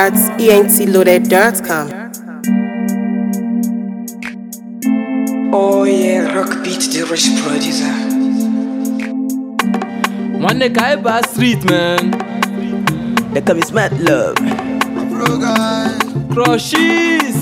at entloaded.com. Oh yeah, rock beat the rich producer. One guy by street man. They call me smart love. Crushes.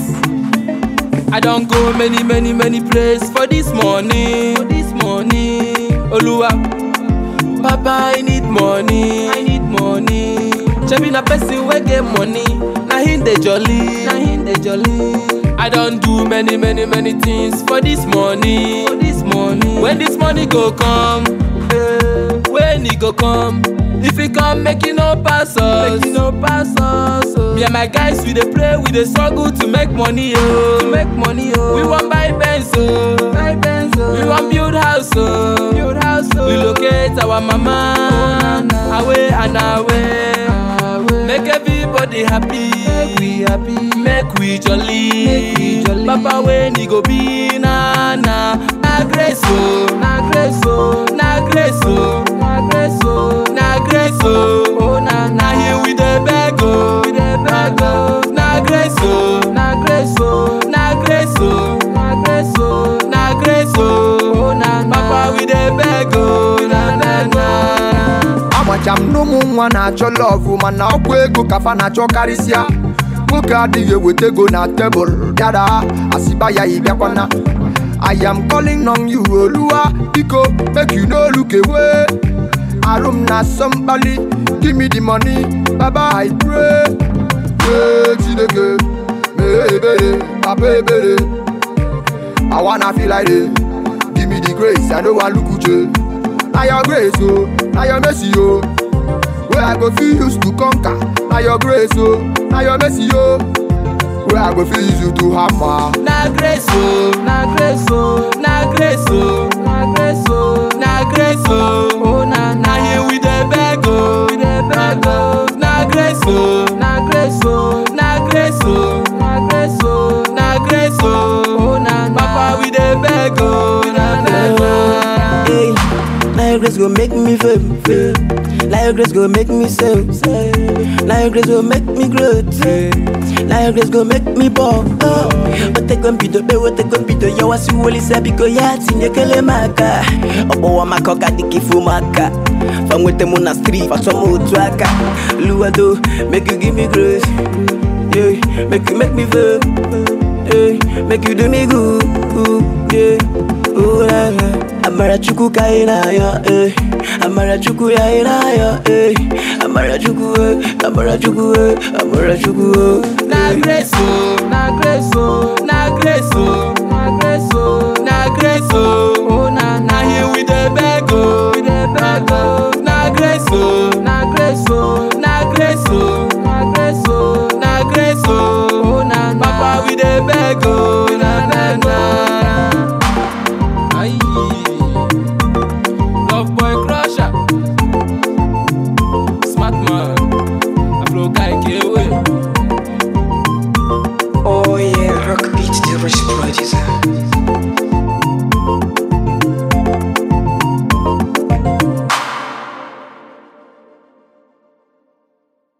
I don't go many, many, many places for this money. For this money. Oluwa. Papa, I need money. I need money. Chebi na person wey get money. Na him dey jolly. Na him dey jolly. I don't do many, many, many things for this money. For this money. When this money go come, eh, when e go come, if e come, make e no pass us. Make e no pass us. Oh. Me and my guys, we dey pray, we dey struggle to make money, oh. To make money, oh. We wan buy Benz, oh. Buy Benz, oh. We wan build house, oh. Build house, oh. Relocate our mama, away and away. Make everybody happy. Make we happy. Make we jolly. Make we jolly. Papa when he go be na na. Na grace oh, na grace oh, na grace oh, na grace oh, na grace oh. Oh na na here we dey beg oh, we dey beg oh. Na grace oh, na grace oh, na grace oh, na grace oh, na grace oh. Oh na na. Papa we dey beg oh, we dey beg oh. amacha m na ụmụ nwa na-achọ lọvụ mana ọkwa ego ka fa na-achọ karịsịa nwoke adịghị eweta ego na tebụl bịara asịba ya ịbịakwana I am calling on you oluwa biko make you no look away arụ m na-asọ mkpali give me the money baba I pray ee chineke mee ebere papa ebere I wanna feel like it give me the grace I no wan look uche na your grace o na your mercy o wey i go fit use to conquer na your grace o na your mercy o wey i go fit use you to hammer. Na grace oh, na grace oh, na grace oh, na grace oh, na grace oh. Oh na na here we dey beg oh, we dey beg oh. Na grace oh, na grace oh, na grace oh, na grace oh, na grace oh. Oh na na Papa we dey beg oh, we dey beg oh. Hey, now your grace go make me fame, fame. Now your grace go make me save, save. Now your grace go make me grow, eh. Now your grace go make me ball. Oh, ote kompido be ote kompido yo wasi woli sabi ko ya tinye kele maka. Obo wa makoka dikifu maka. Famwete mu na street, faso mu otu aka. Luado, make you give me grace. Yeah, make you make me fame. Yeah, make you do me good. Yeah, oh la la. Amara chukwu ka ị na-ayọ, eh. Amara chukwu ya ị na-ayọ, eh. Amara chukwu, eh. Amara chukwu, eh. Amara chukwu, eh. Na grace oh,